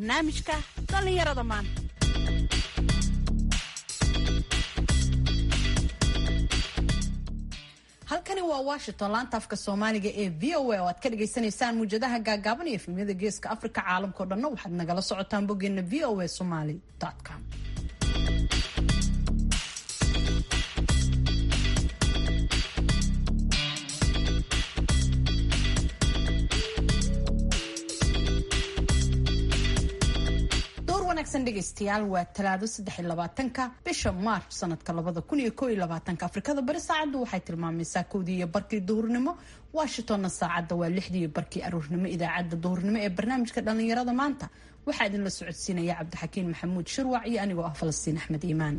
barnaamijka dhallinyarada maanta halkani waa washington laanta afka soomaaliga ee v o a oo aad ka dhagaysanaysaan muujadaha gaagaaban iyo efemyada geeska afrika caalamkao dhanna waxaad nagala socotaan boggeena v o a somaly com dhegeystayaal waa talaado saddexiyolabaatanka bisha maarch sanadka labada kun iyo koo iyo labaatanka afrikada bari saacaddu waxay tilmaamaysaa kowdii iyo barkii duhurnimo washingtonna saacadda waa lixdii iyo barkii aruurnimo idaacadda duhurnimo ee barnaamijka dhallinyarada maanta waxaa idinla socodsiinaya cabdixakiin maxamuud shirwac iyo anigoo ah falastiin axmed iimaan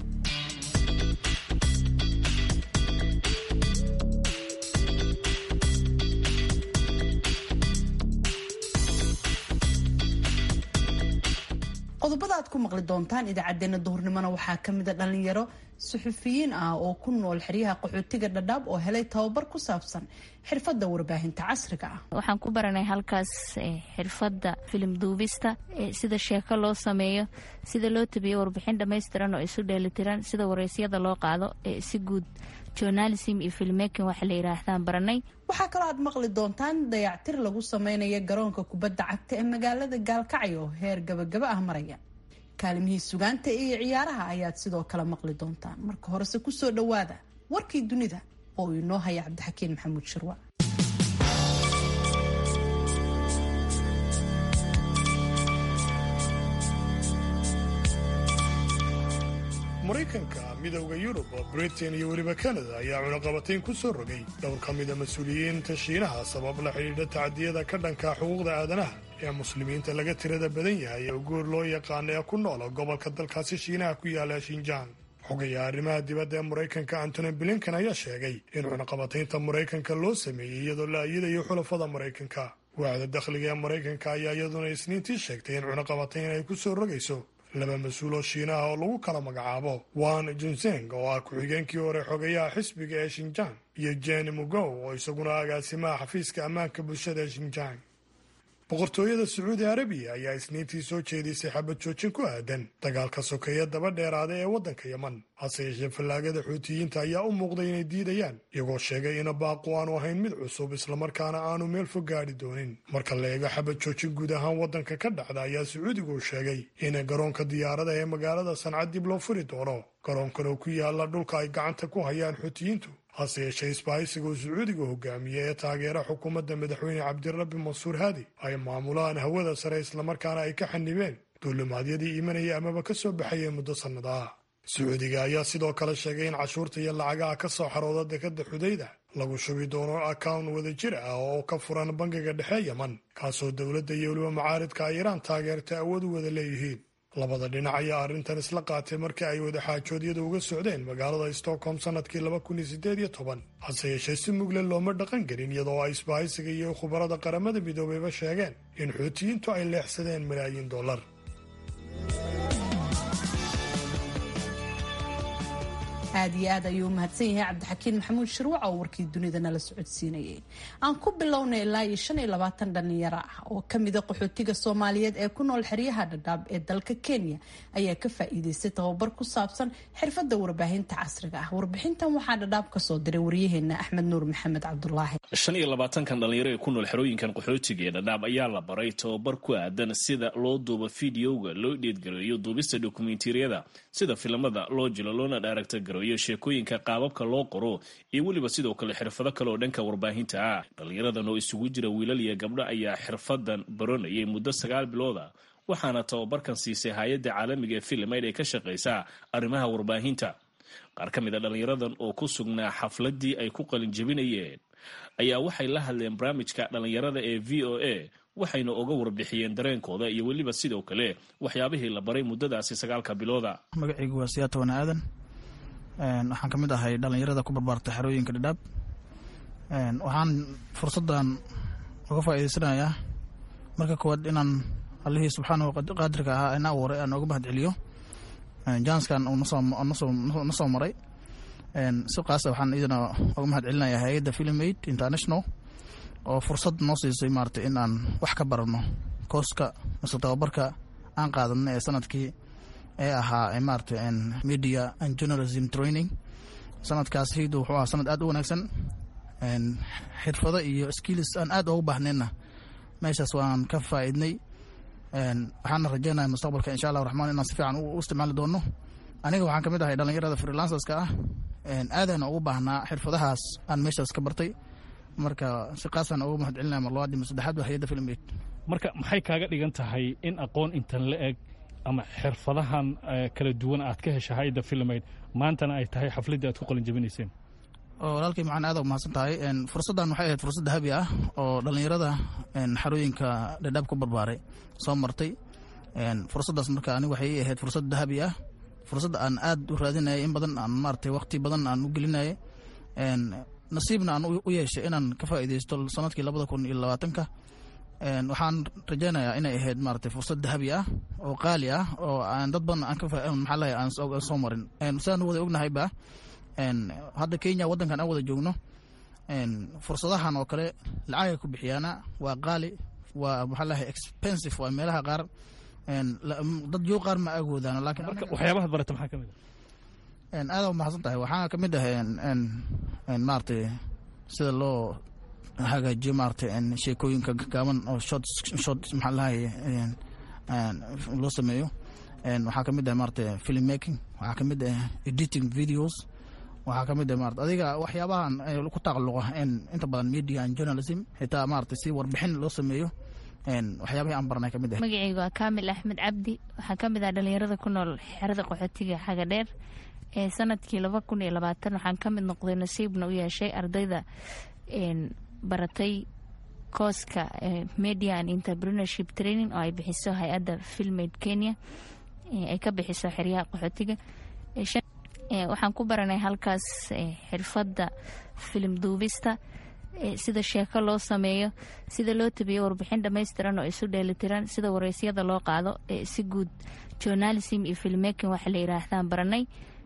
qodobada aad ku maqli doontaan idaacadeena duhurnimona waxaa kamida dhalinyaro suxufiyiin ah oo ku nool xeryaha qaxootiga dhadhaab oo helay tababar ku saabsan xirfadda warbaahinta casriga ah waxaan ku baranay halkaas xirfadda filim duubista sida sheeko loo sameeyo sida loo tabiyo warbixin dhammaystiran oo isu dheelitiran sida wareysyada loo qaado si guud journalism iyo filmekin waxa la yidhaahdaan baranay waxaa kaloo aad maqli doontaan dayactir lagu sameynaya garoonka kubadda cagta ee magaalada gaalkacyo oo heer gabagaba ah maraya kaalimihii sugaanta iyo ciyaaraha ayaad sidoo kale maqli doontaan marka horese kusoo dhowaada warkii dunida oo uu inoo haya cabdixakiin maxamuud shirwa maraykanka midowda yurub britain iyo weliba kanada ayaa cunaqabatayn ku soo rogay dhowr ka mida mas-uuliyiinta shiinaha sabab la xidhiidha tacdiyada ka dhanka xuquuqda aadanaha ee muslimiinta laga tirada badan yahay oo guur loo yaqaana ee ku noola gobolka dalkaasi shiinaha ku yaala shinjaan xogaya arrimaha dibadda ee maraykanka antony blinken ayaa sheegay in cunaqabataynta maraykanka loo sameeyey iyadoo la ayadayo xulafada maraykanka waaxda dakhliga ee maraykanka ayaa iyaduna isniintii sheegtay in cunaqabatayn ay ku soo rogayso laba mas-uuloo shiinaha oo lagu kala magacaabo wan junseng oo ah ku-xigeenkii hore xogayaha xisbiga ee shinjang iyo jen mugow oo isaguna agaasimaha xafiiska ammaanka bulshada ee shinjang boqortooyada sacuudi arabiya ayaa isniintii soo jeedisay xabad joojin ku aadan dagaalka sokeeye daba dheeraada ee waddanka yeman hase yeeshee fallaagada xuutiyiinta ayaa u muuqday inay diidayaan iyagoo sheegay ina baaqu aanu ahayn mid cusub islamarkaana aanu meel fog gaadhi doonin marka la eego xabad joojin guud ahaan waddanka ka dhacda ayaa sacuudigu sheegay in garoonka diyaarada ee magaalada sanca dib loo furi doono garoonkan oo ku yaala dhulka ay gacanta ku hayaan xuutiyiintu hase yeeshee isbahaysiga uu sacuudiga hogaamiye ee taageera xukuumadda madaxweyne cabdirabbi mansuur haadi ay maamulaan hawada sare islamarkaana ay ka xanibeen duulimaadyadii imanaya amaba ka soo baxayay muddo sannadaha sacuudiga ayaa sidoo kale sheegay in cashuurta iyo lacagaha ka soo xarooda dekadda xudayda lagu shubi doono akawn wadajir ah oo ka furan bangiga dhexe yeman kaasoo dowladda iyo weliba macaaridka ay iraan taageerta awood u wada leeyihiin labada dhinac ayaa arrintan isla qaatay markii ay wadaxaajoodyada uga socdeen magaalada stockholm sanadkii laba kun iyo sideed iyo toban hase yeeshee si mugle looma dhaqan gelin iyadoo ay isbahaysiga iyo khubarada qaramada midoobeyba sheegeen in xuutiyiintu ay leexsadeen malaayiin dollar aad iyo aad ayuu umahadsan yahay cabdixakiin maxamuud shirwac oo warkii dunida nala socodsiinayay aan ku bilownay ilaa iyo shan iyo labaatan dhalinyaro ah oo kamida qaxootiga soomaaliyeed ee ku nool xeryaha dhadhaab ee dalka kenya ayaa ka faa-iideystay tababar ku saabsan xirfadda warbaahinta casriga ah warbixintan waxaa dhadhaab kasoo diray waryaheena axmed nuur maxamed cabdulaahi shan iyo labaatankan dhalinyaro ee ku nool xerooyinkan qaxootiga ee dhadhaab ayaa la baray tababar ku aadan sida loo duubo fideoga loo dheedgareeyo duubista dokumentariyada sida filimada loo jilo loona dhaaragta gareeyo sheekooyinka qaababka loo qoro iyo weliba sidoo kale xirfado kale oo dhanka warbaahinta ah dhalinyaradan oo isugu jira wiilal iyo gabdho ayaa xirfadan baranayay muddo sagaal bilooda waxaana tababarkan siisay hay-adda caalamiga ee filimayd ee ka shaqaysa arrimaha warbaahinta qaar ka mid a dhalinyaradan oo ku sugnaa xafladii ay ku qalin jebinayeen ayaa waxay la hadleen barnaamijka dhalinyarada ee v o a waxayna oga warbixiyeen dareenkooda iyo weliba sidoo kale waxyaabihii la baray muddadaasi sagaalka bilooda magacaygu waa siyaatawana aadan waxaan ka mid ahay dhalinyarada ku barbaarta xerooyinka dhadhaab waxaan fursaddan uga faa'iidaysanayaa marka koowaad inaan allihii subxaanahu qaadirka ahaa ina abuuray aan oga mahad celiyo janskan uu na soo maray si qaasa waxaan idina oga mahad celinayaa hay-adda film aid international oo fursad noo siisay maarata in aan wax ka barano kooska mase tababarka aan qaadanay ee sanadkii ee ahaa maarata media and journalism training sanadkaas hiidu wuxuu ahaa sanad aad u wanaagsan xirfado iyo skills aan aad ugu baahnayna meeshaas waan ka faa'iidnay waxaana rajeynaya mustaqbalka insha allah raxmaan inaan si fiican u isticmaali doono aniga waxaan ka mid ahay dhalinyarada freelancerska ah aadana ugu baahnaa xirfadahaas aan meeshaas ka bartay marka si qaasaan ugu mahad celinaya marlabaad iyo saddexaad waa hay-adda film aid marka maxay kaaga dhigan tahay in aqoon intan la eg ama xirfadahan kala duwan aad ka hesha hay-adda film aid maantana ay tahay xafladdii aad ku qalin jabinayseen walaalkay macaan aad umahadsan tahay fursaddan waxay ahayd fursad dahabi ah oo dhallinyarada xarooyinka dhadhaab ku barbaaray soo martay fursaddaas marka aniga waxay ii ahayd fursad dahabi ah fursad aan aad u raadinayay in badan aan maaragtay waqti badan aan u gelinayay nasiibna aan u yeeshay inaan ka faa'iidaysto sanadkii labada kun iyo labaatanka waxaan rajaynayaa inay ahayd maaragtay fursad dahabi ah oo qaali ah oo aan dad badan aan ka maxaa lahay aan soo marin sidaan wada ognahayba hadda kenya waddankan aan wada joogno fursadahan oo kale lacagay ku bixiyaana waa qaali waa maxaa lahay expensive waa meelaha qaar dad yoo qaar ma agoodaan laakiin marka waxyaabaha barata maxaa ka mid ah aada umahadsan tahay waxaa ka mid ah maaragtay sida loo hagaajiyo maaragtay sheekooyinka gaaban oo short short maxaa lahay loo sameeyo waxaa ka mid ah maaragtay film making waxaa ka mid ah editing videos waxaa ka mid ah maarata adiga waxyaabahan ku taqalluqa inta badan media and journalism xitaa maaragtay si warbixin loo sameeyo waxyaabahii aan baranay ka mid ah magacaygu waa kaamil axmed cabdi waxaa ka mid ah dhalinyarada ku nool xerada qaxootiga xaga dheer ee sanadkii laba kun iyo labaatan waxaan ka mid noqday nasiibna u yeeshay ardayda baratay kooska media and entrepreneurship training oo ay bixiso hay-adda filmaid kenya ay ka bixiso xeryaha qaxootiga waxaan ku baranay halkaas xirfadda filim duubista sida sheeko loo sameeyo sida loo tabiyo warbixin dhammaystiran oo isu dheelitiran sida wareysyada loo qaado si guud journalism iyo filmmaking waxa la yiraahdaan baranay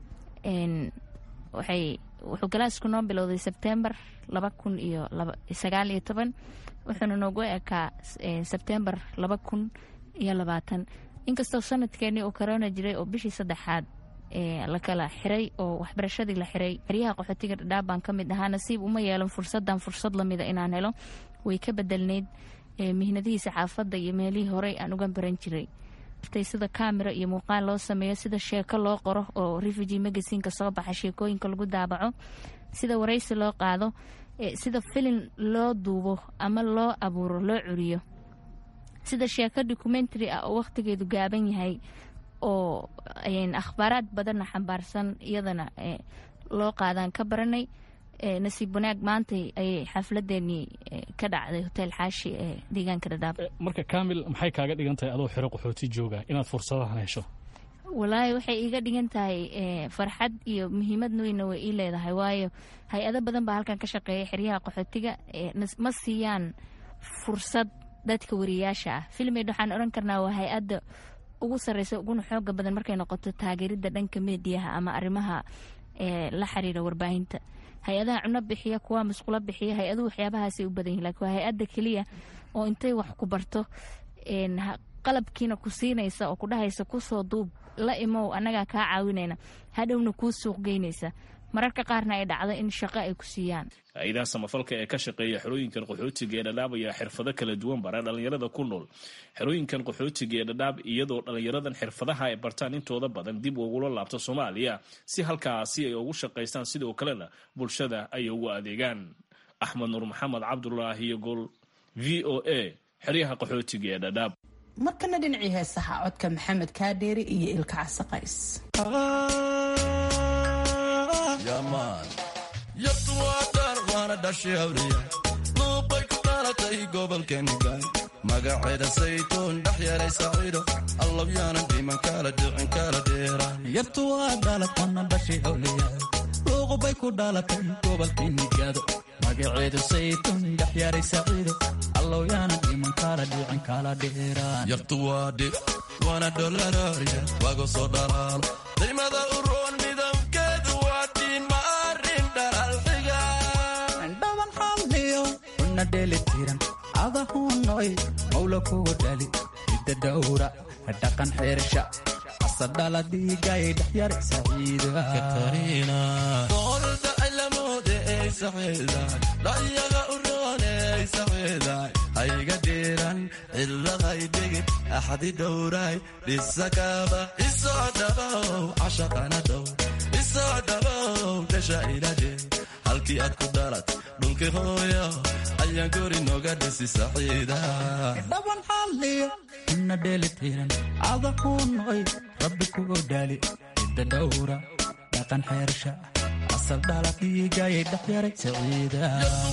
waxay wuxuu galaasku noo bilowday sebtembar laba kun iyo sagaal iyo toban wuxuuna noogu ekaa sebtembar laba kun iyo labaatan inkastoo sanadkeenii uu corona jiray oo bishii saddexaad la kala xiray oo waxbarashadii la xiray xeryaha qaxootiga dhadhaab baan ka mid ahaa nasiib uma yeelan fursadan fursad lamida inaan helo way ka bedelneyd mihnadihii saxaafadda iyo meelihii horey aan uga baran jiray sida kamera iyo muuqaal loo sameeyo sida sheeko loo qoro oo refugee magasineka soo baxa sheekooyinka lagu daabaco sida waraysi loo qaado sida filin loo duubo ama loo abuuro loo curiyo sida sheeko documentary ah oo wakhtigeedu gaaban yahay oo akhbaaraad badanna xambaarsan iyadana loo qaadaan ka baranay nasiib wanaag maantay ayay xafladeenii ka dhacday hotel xaashi ee deegaanka dhadhaab marka kamil maxay kaaga dhigan tahay adoo xero qaxooti jooga inaad fursadahan hesho walaahi waxay iiga dhigan tahay farxad iyo muhiimad weyna way ii leedahay waayo hay-ado badan baa halkan ka shaqeeya xeryaha qaxootiga ma siiyaan fursad dadka wariyaasha ah filmed waxaan odhan karnaa waa hay-adda ugu sarreysa uguna xooga badan markay noqoto taageeridda dhanka meediyaha ama arrimaha la xiriira warbaahinta hay-adaha cuno bixiya kuwa masqulo bixiya hay-aduhu waxyaabahaasay u badan yihin lakin waa hay-adda keliya oo intay wax ku barto qalabkiina ku siinaysa oo ku dhahaysa kusoo duub la imow annagaa kaa caawinayna hadhowna kuu suuq geynaysa mararka qaarna ay dhacdo in shaqo ay ku siiyaan hay-adaha samafalka ee ka shaqeeya xerooyinkan qaxootiga ee dhadhaab ayaa xirfado kala duwan bara dhallinyarada ku nool xerooyinkan qaxootiga ee dhadhaab iyadoo dhallinyaradan xirfadaha ay bartaan intooda badan dib ugula laabto soomaaliya si halkaasi ay ugu shaqaystaan sidoo kalena bulshada ay ugu adeegaan axmed nuur maxamed cabdulaahi iyo gol v o a xeryaha qaxootiga ee dhadhaab markana dhinacii heesaha codka maxamed kaadheeri iyo ilka casaqays luubbay ku dhalatay gobolkeeniga magaceeda saytuun dhex yeelay saciido allawyaanan dhiman kala dhicin kala yartu waa dhalatana dhashay awliya luuqubay ku dhalatay gobolkeenigaado magaceedu saytuun dhex yeelay saciido allawyaanan dhiman kala dhicin kala dheerayartu waa dhib waana dholaraarya wago soo dhalaalo daymada u roon midabkeedu waa dhiin ma arrin dhalaalxiga una dheelitiran adahunoy mawla kugu dhali ida dhowra dhaqan xeersha asadhala dhiigay dhexyar saciida doolda cilamoode ey saxiiday dhayaga u rooney saxiiday hayga dhiiran ciladay dhigid axdi dhowray dhisakaba isoo dhabow cashaqana dhow isoo dhabow dhasha iladhe halkii aad ku dhalat dhulki hooyo ayaan guri noga dhisi saxiida dhaban xalliyo ina dheelitiran adahunoy rabbi kugu dhaali cidda dhowra dhaqan xeersha asal dhala dhiigay dhexyaray saciida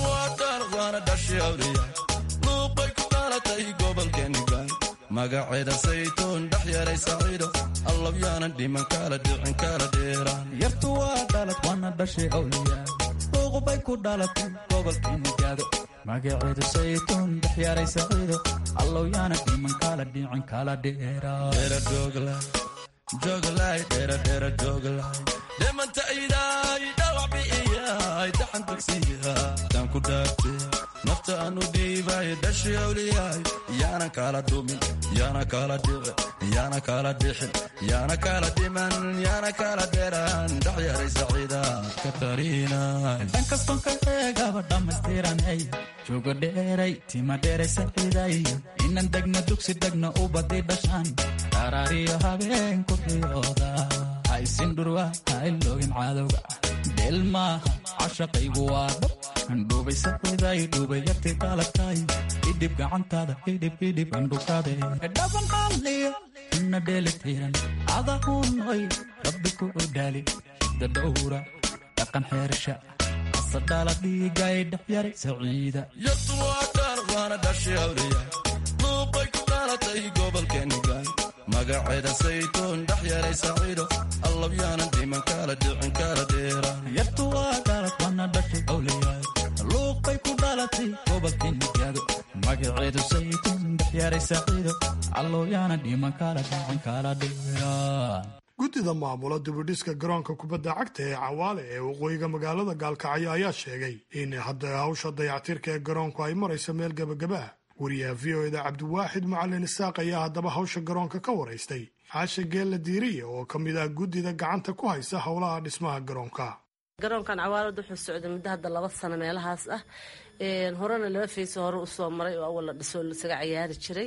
waana dhashay awliya luuqbay ku dhalatay gobolkeenigan magaceeda saytuun dhex yaray saciido allabyaanan dhiman kala dhicin kala dheeraan yartu waa dhalad waana dhashay awliyaa luuqbay ku dhalatay gobolkeenigaado magaceedu saytuun dhexyaray saciido allow yaana dhiman kala dhicin kala dheeraa dheera jooglay jooglay dheera dheera jooglay dhimanta idaay dhawac bi'iyaay daxan dugsiya daan ku dhaartay nafta aanu dhiibay dhashay awliyaay yaana kala dhumin yaana kala dhici yaana kala dhixin yaana kala dhiman yaana kala dheeraan dhex yaray saciida katariina dhan kaston ka eegaba dhammaystiranay joogo dheeray tima dheeray saciiday inan degna dugsi degna u badi dhashaan dharaariyo habeen ku riyooda haysin dhurwa haylogin cadowga dheel maaha cashaqaygu waa dhab andhuubay saciiday dhuubay yartii dhalatay idhib gacantaada idhib idhib andhukade dhaban xalliyo ina dheelitiran adahunoy rabbi ku dhaali dadhowra dhaqan xeersha asadhala dhiigay dhexyaray saciida yartu waa dhaar waana dhashay awliya luuqbay ku dhalatay gobolkeenigan magaceeda saytuun dhex yaray saciido allabyaanan dhiman kala dhicin kala dheeraan yartu waa dhalad waana dhashay awliyaa luuqbay ku dhalatay gobolkeenigaado magaceedu saytuun dhexyaray saciido allow yaana dhiman kala dhicin kala dheeraa guddida maamula dibidhiska garoonka kubadda cagta ee cawaale ee waqooyiga magaalada gaalkacyo ayaa sheegay in hadda hawsha dayactirka ee garoonku ay marayso meel gebagaba ah wariyaha v o eda cabdiwaaxid macalin isaaq ayaa haddaba hawsha garoonka ka waraystay caasha geella diiriye oo ka mid ah guddida gacanta ku haysa howlaha dhismaha garoonka garoonkan cawaalad wuxuu socday muddo hadda laba sano meelahaas ah horena laba fayso hore usoo maray oo awal la dhisoo lasaga cayaari jiray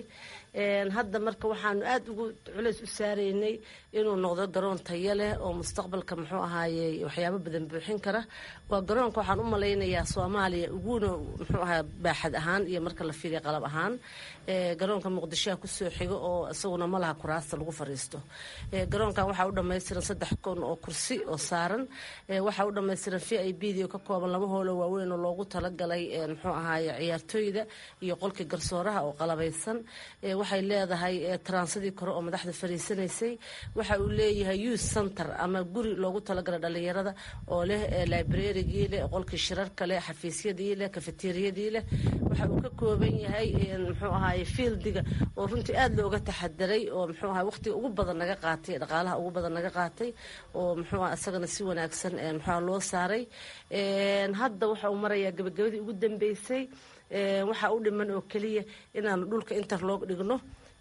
hadda marka waxaanu aada ugu culays u saaraynay inuu noqdo garoon tayo leh oo mustaqbalka muxuu ahaaye waxyaabo badan buuxin kara waa garoonka waxaan u malaynayaa soomaaliya uguna muxuu ahaa baaxad ahaan iyo marka la fiiriya qalab ahaan garoonka muqdishoha kusoo xigo oo isaguna malaha kuraasta lagu fariisto garoonkan waxaa u dhammaystiran saddex kun oo kursi oo saaran waxaa u dhammaystiran v i b d oo ka kooban laba hoolo waaweyn oo loogu talagalay muxuu ahaaye ciyaartooyda iyo qolkii garsooraha oo qalabaysan waxay leedahay taransadii kore oo madaxda fariisanaysay waxa uu leeyahay youth center ama guri loogu talagalay dhalinyarada oo leh librarigii leh qolkii shirarka leh xafiisyadii leh kafeteriyadii leh waxa uu ka kooban yahay muxuu ahaaye fieldiga oo runtii aada looga taxadaray oo muxuu ahay waqtiga ugu badan naga qaatay dhaqaalaha ugu badan naga qaatay oo muxuu aha isagana si wanaagsan muxuu loo saaray hadda waxa uu marayaa gabagabadii ugu dambeysay waxaa u dhiman oo keliya inaanu dhulka interlog dhigno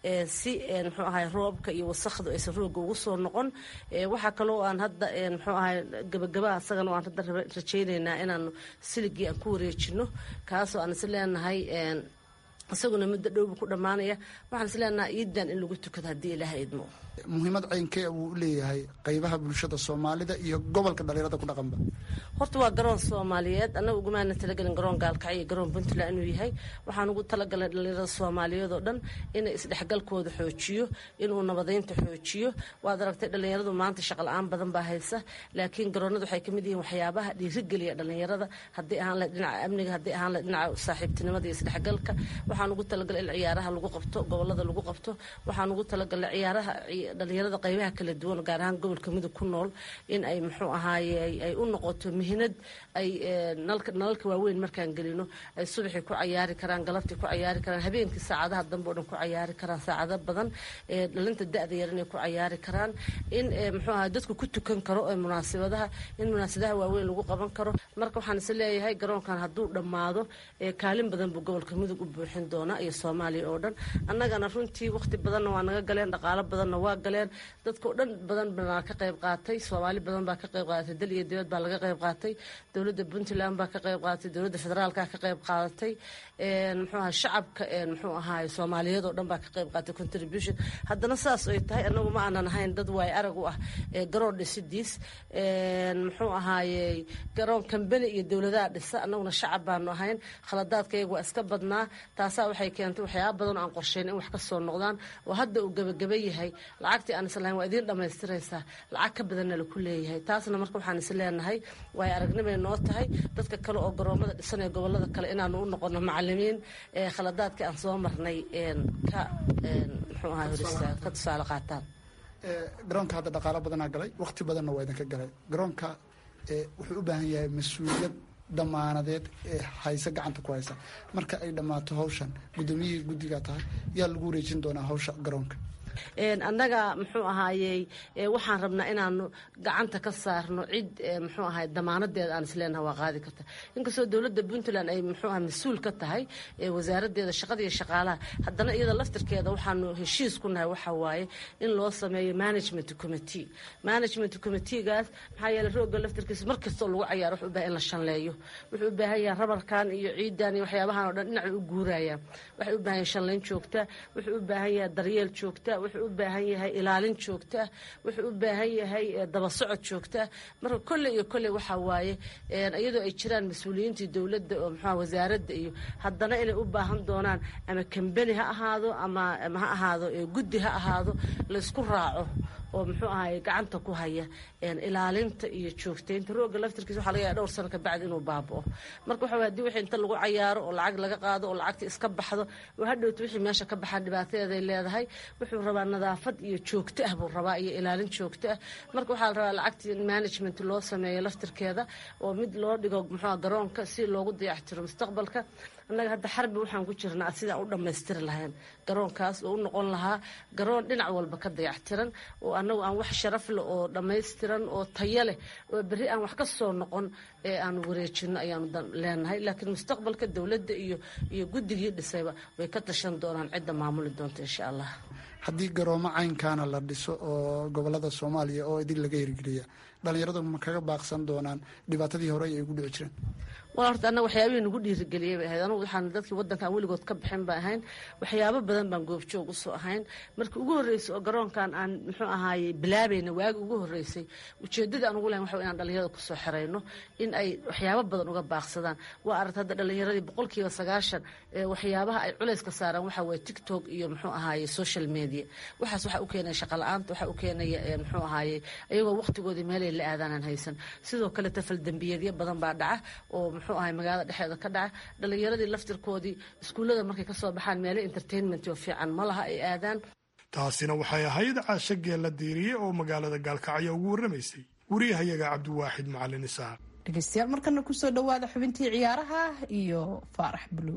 si muxuu ahay roobka iyo wasakhdu aysan rooga ugu soo noqon waxaa kaloo aan hadda muxuu ahay gabagabaa asagana aan hadda rajaynaynaa inaanu siligii aan ku wareejino kaasoo aan is leenahay isaguna muddo dhowbu ku dhammaanaya waxaan is leenahay iidan in lagu tukado haddii ilaaha idmo muhiimad ceynkee wuu u leeyahay qaybaha bulshada soomaalida iyo gobolka dhalinyarada ku dhaqanba horta waa garoon soomaaliyeed annaga ugumaana talagelin garoon gaalkacyo iyo garoon puntland inuu yahay waxaan ugu talagalnay dhalinyarada soomaaliyeed oo dhan inay isdhexgalkooda xoojiyo inuu nabadeynta xoojiyo waad aragtay dhalinyaradu maanta shaqala-aan badan baa haysa laakiin garoonada waxay kamid yihiin waxyaabaha dhiirigeliya dhalinyarada haddii ahaan lahayd dhinaca amniga haddii ahaan lahayd dhinaca saaxiibtinimada iyo isdhexgalka waxaan ugu talagalay in ciyaaraha lagu qabto gobolada lagu qabto waxaan ugu talagalay ciyaaraha dhalinyarada qaybaha kala duwan gaar ahaan gobolka mudug ku nool in ay muxuu ahaaye ay u noqoto mihinad ay nalalka waaweyn markaan gelino ay subaxii ku cayaari karaan galabtii ku cayaari karaan habeenkii saacadaha dambe o dhan ku cayaari karaan saacado badan dhalinta da-da yar inay ku cayaari karaan in muxuu ahaa dadku ku tukan karo ee munaasabadaha in munaasabadaha waaweyn lagu qaban karo marka waxaan is leeyahay garoonkan hadduu dhammaado kaalin badan buu gobolka mudug u buuxin doona iyo soomaaliya oo dhan annagana runtii waqti badanna waa naga galeen dhaqaalo badanna waa galeen dadkao dhan badan baa ka qayb qaatay soomaali badan baa ka qayb qaadatay dal iyo dibad baa laga qayb qaatay dowladda puntland baa ka qayb qaadatay dowladda federaalka ka qayb qaadatay muxuu ahaa shacabka muxuu ahaay soomaaliyeed oo dhan baa ka qayb qaatay contribution haddana saas ay tahay annagu ma aanan ahayn dad waay arag u ah garoon dhisidiis muxuu ahaayey garoon kambani iyo dowladaha dhisa annaguna shacab baanu ahayn khaladaadkayagu waa iska badnaa taasaa waxay keentay waxyaaba badan oo aan qorshayn in wax ka soo noqdaan oo hadda uu gebageba yahay lacagtii aan islahayn waa idiin dhammaystiraysaa lacag ka badanna laku leeyahay taasna marka waxaan is leenahay waay aragnimay noo tahay dadka kale oo garoomada dhisanaya gobolada kale inaanu u noqono macalimiin khaladaadkii aan soo marnay ka muxuu ahaa horistaag ka tusaale qaataan garoonka hadda dhaqaalo badanaa galay waqti badanna waa idinka galay garoonka wuxuu u baahan yahay mas-uuliyad damaanadeed ee hayse gacanta ku haysa marka ay dhammaato hawshan guddoomiyihii guddigaa tahay yaa lagu wareejin doonaa hawsha garoonka annaga muxuu ahaayey waxaan rabnaa inaanu gacanta ka saarno cid muxuu ahaay damaanadeeda aan isleenaha waa qaadi karta inkastoo dowladda puntland ay muxuu aha mas-uul ka tahay wasaaradeeda shaqada iyo shaqaalaha haddana iyada laftirkeeda waxaanu heshiis ku nahay waxa waaye in loo sameeyo management committee management committeegaas maxaa yeele rooga laftirkiisa mar kastoo lagu cayaaro wuxuu u bahay in la shanleeyo wuxuu u baahan yahay rabarkan iyo ciidan iyo waxyaabahan oo dhan dhinacay u guurayaan waxay u baahan yahay shanlayn joogta wuxuu u baahan yahay daryeel joogta wuxuu u baahan yahay ilaalin joogta wuxuu u baahan yahay daba socod joogta marka kolley iyo kolley waxaa waaye iyadoo ay jiraan mas-uuliyiintii dowladda oo muxua wasaaradda iyo haddana inay u baahan doonaan ama kambani ha ahaado ama ha ahaado guddi ha ahaado laysku raaco oo muxuu ahaay gacanta ku haya ilaalinta iyo joogtaynta rooga laftirkiisa waxa laga yahay dhowr sano kabacdi inuu baaba'o marka waxa hadii wixii inta lagu cayaaro oo lacag laga qaado oo lacagta iska baxdo oo hadhowta wixii meesha ka baxaa dhibaatadeeday leedahay wuxuu rabaa nadaafad iyo joogto ah buu rabaa iyo ilaalin joogto ah marka waxaa la rabaa lacagtii in management loo sameeyo laftirkeeda oo mid loo dhigo muxuu garoonka si loogu dayactiro mustaqbalka annaga hadda xarbi waxaan ku jirnaa sidaan u dhammaystiri lahayn garoonkaas oo u noqon lahaa garoon dhinac walba ka dayactiran oo annagu aan wax sharaf leh oo dhammaystiran oo tayo leh oo berri aan wax ka soo noqon ee aanu wareejino ayaanu leenahay laakiin mustaqbalka dowladda iyo iyo guddigii dhisayba way ka tashan doonaan cidda maamuli doonta insha allah haddii garoomo caynkaana la dhiso oo gobolada soomaaliya oo idin laga hirgeliya dhalinyaradu ma kaga baaqsan doonaan dhibaatadii hore ay ugu dhici jireen waa horta annaga waxyaabihii nagu dhiirigeliyey bay ahayd anugu waxaan dadkii waddankan weligood ka bixin ba ahayn waxyaabo badan baan goobjoog usoo ahayn markii ugu horreysay oo garoonkan aan muxuu ahaaye bilaabayna waagi ugu horreysay ujeeddada aan ugu lahayn waxa inaan dhalinyarada kusoo xirayno in ay waxyaabo badan uga baaqsadaan waa aragta hadda dhalinyaradii boqolkiiba sagaashan waxyaabaha ay culayska saaraan waxa waye tiktok iyo muxuu ahaaye social media waxaas waxa u keenaya shaqa la-aanta waxa u keenaya muxuu ahaaye iyagoo waqtigoodii meelay la aadaanaan haysan sidoo kale tafaldembiyeedyo badan baa dhaca oo muxuu ahay magaalada dhexeeda ka dhaca dhalinyaradii laftirkoodii iskuullada markay ka soo baxaan meelo entertainment oo fiican ma laha ay aadaan taasina waxay ahayd caasho geella diiriye oo magaalada gaalkacyo ugu warramaysay wariyahayaga cabdiwaaxid macalin isaaq dhegeystayaal markana kusoo dhowaada xubintii ciyaaraha iyo faarax buluug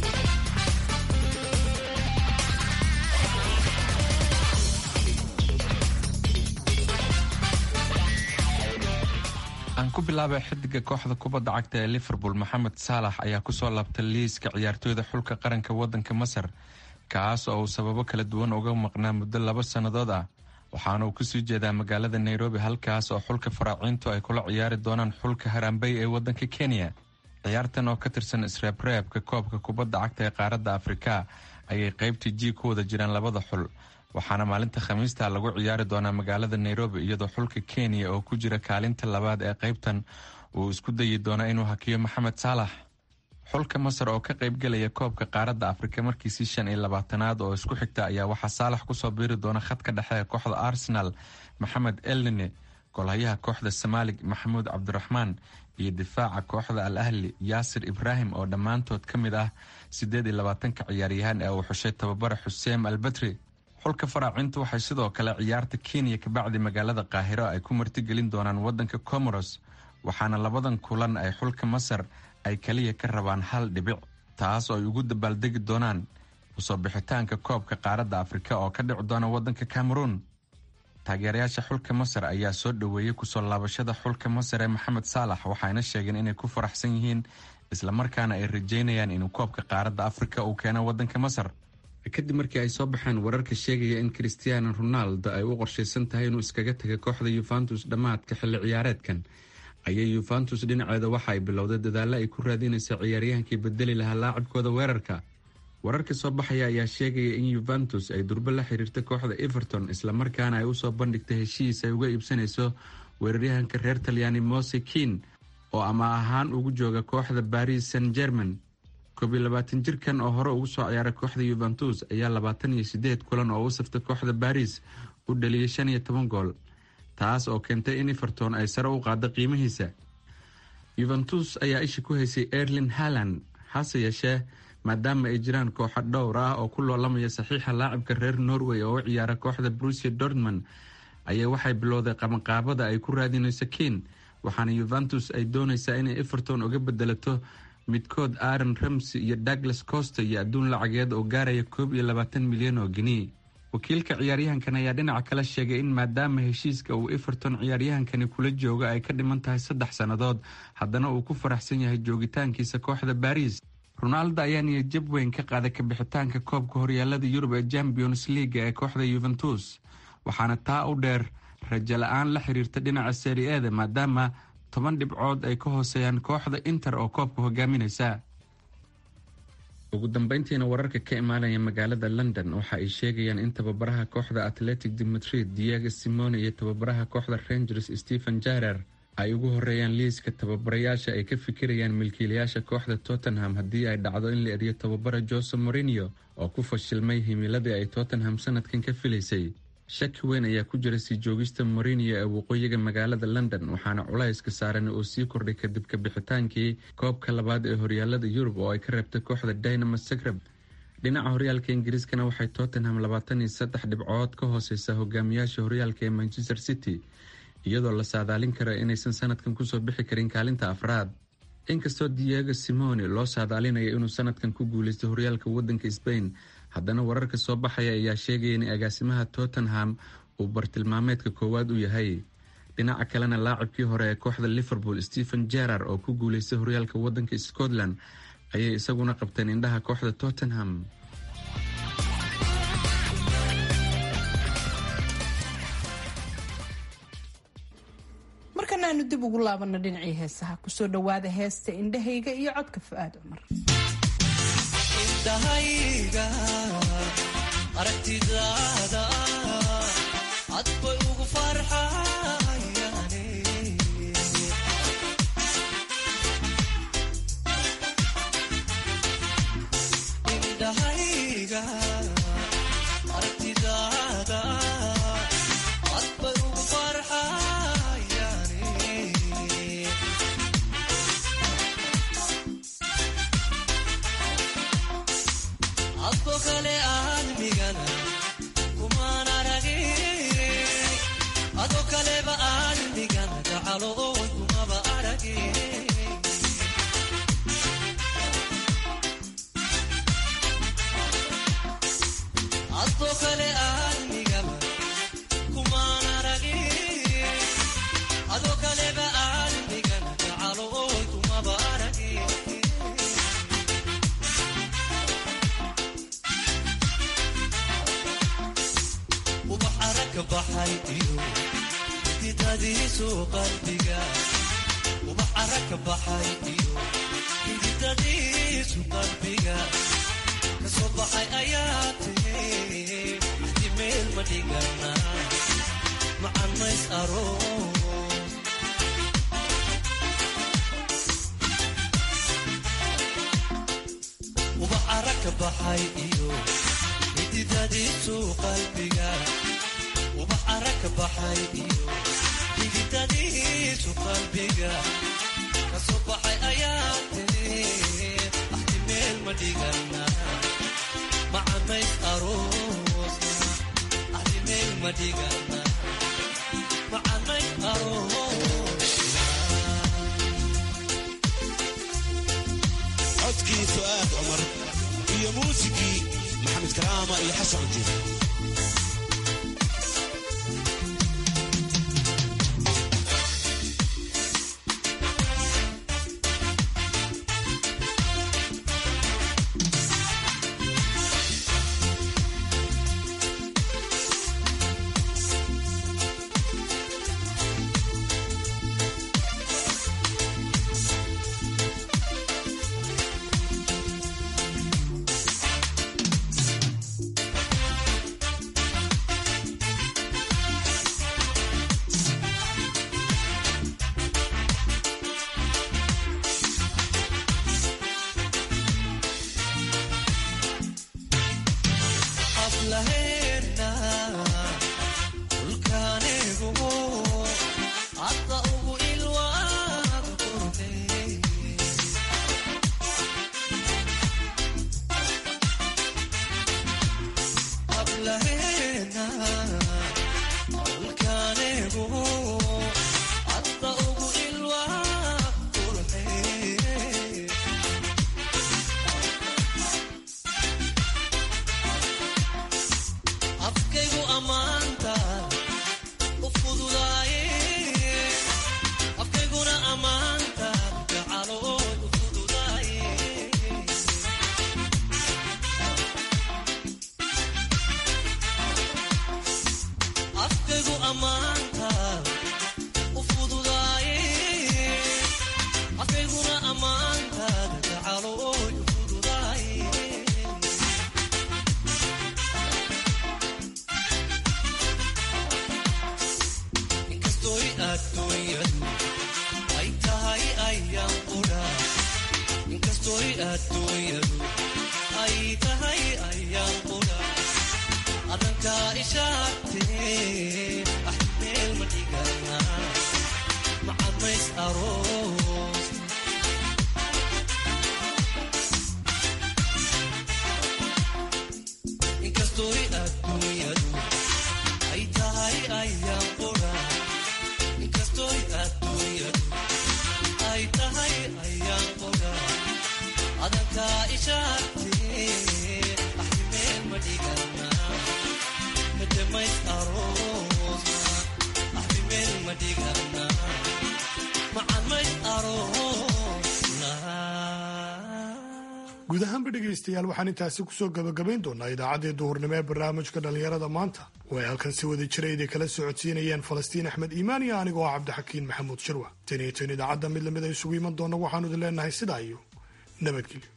aan ku bilaabay xidiga kooxda kubadda cagta ee liverpool maxamed saalax ayaa kusoo laabtay liiska ciyaartooyda xulka qaranka wadanka masar kaas oo uu sababo kala duwan uga maqnaa muddo laba sannadood ah waxaana uu kusii jeedaa magaalada nairobi halkaas oo xulka faraaciintu ay kula ciyaari doonaan xulka harambey ee wadanka kenya ciyaartan oo ka tirsan isreebreebka koobka kubadda cagta ee qaaradda afrika ayay qaybtii ji ku wada jiraan labada xul waxaana maalinta khamiista lagu ciyaari doonaa magaalada nairobi iyadoo xulka kenya oo ku jira kaalinta labaad ee qaybtan uu isku dayi doona inuu hakiyo maxamed saalax xulka masar oo ka qaybgelaya koobka qaaradda afrika markiisii shan iyo labaatanaad oo isku xigta ayaa waxaa saalax kusoo biiri doona khadka dhexe ee kooxda arsenal maxamed elnine golhayaha kooxda somaalig maxamuud cabdiraxmaan iyo difaaca kooxda al ahli yaasir ibraahim oo dhammaantood ka mid ah siddeed iyo labaatanka ciyaaryahaan ee uu xushay tababara xuseen albatri xulka faraacintu waxay sidoo kale ciyaarta kenya kabacdi magaalada qaahiro ay ku martigelin doonaan wadanka comoros waxaana labadan kulan ay xulka masar ay kaliya ka rabaan hal dhibic taas oo ay ugu dabaaldegi doonaan usoo bixitaanka koobka qaaradda afrika oo ka dhici doona wadanka cameroon taageerayaasha xulka masar ayaa soo dhoweeyey kusoo laabashada xulka masar ee maxamed saalax waxayna sheegeen inay ku faraxsan yihiin islamarkaana ay rajeynayaan inuu koobka qaaradda afrika uu keeno waddanka masar kadib markii ay soo baxeen wararka sheegaya in christiano ronaldo ay u qorshaysan tahay inuu iskaga taga kooxda yuventus dhammaadka xilli ciyaareedkan ayay yuventus dhinaceeda waxa ay bilowday dadaalo ay ku raadinaysa ciyaaryahankii bedeli lahaa laacibkooda weerarka wararka soo baxaya ayaa sheegaya in yuventus ay durbo la xiriirta kooxda everton islamarkaana ay usoo bandhigtay heshiis ay uga iibsanayso weeraryahanka reer talyaani mose kin oo ama ahaan ugu jooga kooxda baris san german koob iyo labaatan jirkan oo hore ugu soo ciyaaray kooxda yuventus ayaa labaatan iyo sideed kulan oo u saftay kooxda baris u dhaliyay shan iyo toban gool taas oo keentay in everton ay sare u qaado qiimihiisa yuventus ayaa isha ku haysay erlin haland hase yeeshee maadaama ay jiraan kooxo dhowr ah oo ku loolamaya saxiixa laacibka reer norway oo u ciyaara kooxda brusia dortmond ayaa waxay bilowday qabanqaabada ay ku raadinayso kin waxaana yuventus ay doonaysaa inay everton uga bedelato midkood aaron ramsey iyo douglas costa iyo adduun lacageed oo gaaraya koob iyo labaatan milyan oo geni wakiilka ciyaaryahankan ayaa dhinaca kale sheegay in maadaama heshiiska uu everton ciyaaryahankani kula joogo ay ka dhiman tahay saddex sannadood haddana uu ku faraxsan yahay joogitaankiisa kooxda baris ronaldo ayaa niyadjab weyn ka qaaday kabixitaanka koobka horyaalada yurub ee champions leaga ee kooxda yuventus waxaana taa u dheer rajo la-aan la xiriirta dhinaca seri eda maadaama toban dhibcood ay ka hooseeyaan kooxda inter oo koobka hogaaminaysa ugu dambeyntiina wararka ka imaanaya magaalada london waxa ay sheegayaan in tababaraha kooxda atletic de madrid diego simone iyo tababaraha kooxda rangers stephen jarer ay ugu horeeyaan liiska tababarayaasha ay ka fikirayaan milkiilayaasha kooxda tottenham haddii ay dhacdo in la eriyo tababara jose morinio oo ku fashilmay himiladii ay tottenham sanadkan ka filaysay shaki weyn ayaa ku jira sii joogista morinio ee waqooyiga magaalada london waxaana culayska saaran oo sii kordhay kadib kabixitaankii koobka labaad ee horyaalada yurub oo ay ka reebtay kooxda dynamo zagreb dhinaca horyaalka ingiriiskana waxay tottenham labaatan iyo saddex dhibcood ka hooseysa hogaamiyaasha horyaalka ee manchester city iyadoo la saadaalin karo inaysan sanadkan kusoo bixi karin kaalinta afraad inkastoo diego simone loo saadaalinayo inuu sanadkan ku guuleystay horyaalka wadanka sbain haddana wararka soo baxaya ayaa sheegaya in agaasimaha tottenham uu bartilmaameedka koowaad u yahay dhinaca kalena laacibkii hore ee kooxda liverpool stephen jerar oo ku guuleystay horyaalka wadanka scotland ayay isaguna qabteen indhaha kooxda tottenham markana aanu dib ugu laabano dhinacii heesaha kusoo dhawaada heesta indhahayga iyo codka fu-aad cumar indhahayga aragtidaada cad bay ugu farxayaane indhahayga aragtidaada cad bay ugu farxayaane adko kale aadmigana kumaan aragin ado kaleba aadmigana gacalo oon kumaba aragin adko kale aadmigaba kumaan aragin ado kaleba aadmigana gacalo oon kumaba aragin ubax aragka baxay iyo xididadiisu qalbiga ubax aragka baxay iyo xididadiisu qalbiga kasoo baxay ayaa tiri axdi meel ma dhigana macan mays aroos ubax aragka baxay iyo xididadiisu qalbiga ubax aragka baxay iyo xididadiisu qalbiga kasoo baxay ayaa tiri axdi meel ma dhigana macamays aroosna axdi meel ma dhigana macamays aroosna codkii fu'aad cumar iyo muusikii maxamed karaama iyo xasan cunjir dhigana macamayd aroosna guud ahaanba dhegaystayaal waxaan intaasi kusoo gabagabayn doonaa idaacaddii duhurnimo ee barnaamijka dhallinyarada maanta oo ay halkan si wada jira idin kala socodsiinayeen falastiin axmed iimaan iyo anigoo ah cabdixakiin maxamuud shirwa tan iyo tan idaacadda mid lamid a isugu iman doona waxaanu idin leenahay sidaa iyo nabadgelyo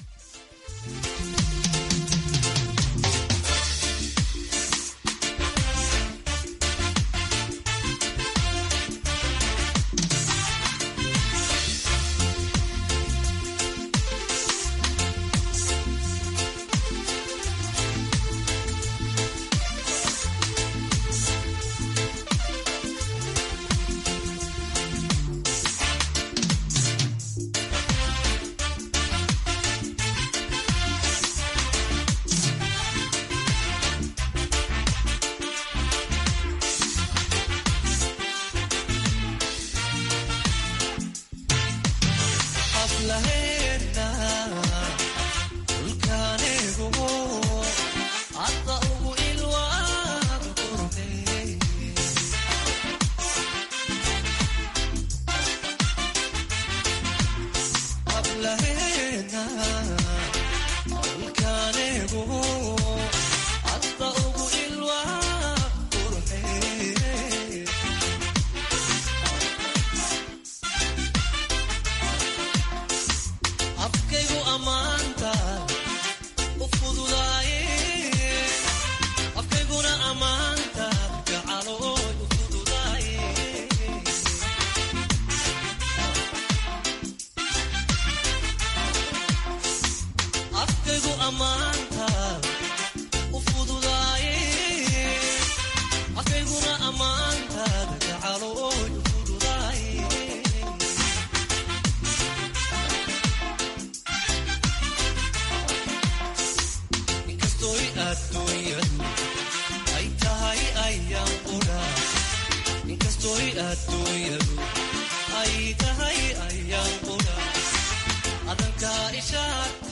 hablaheena dhulkaanigu hadda ugu ilwaaga qurbe hablaheena dhulkaanigu hadda ugu ilwaaga qurbe afkaygu ammaanta u fududaaye afkayguna ammaanta gacalooy u fududaaye afkaygu ammaanta u fududaaye afkayguna ammaanta gacalooy u fududaaye inkastoy adduunyadu ay tahay ayaan qudha inkastoy adduunyadu ay tahay ayaan qudha adankaa ishaad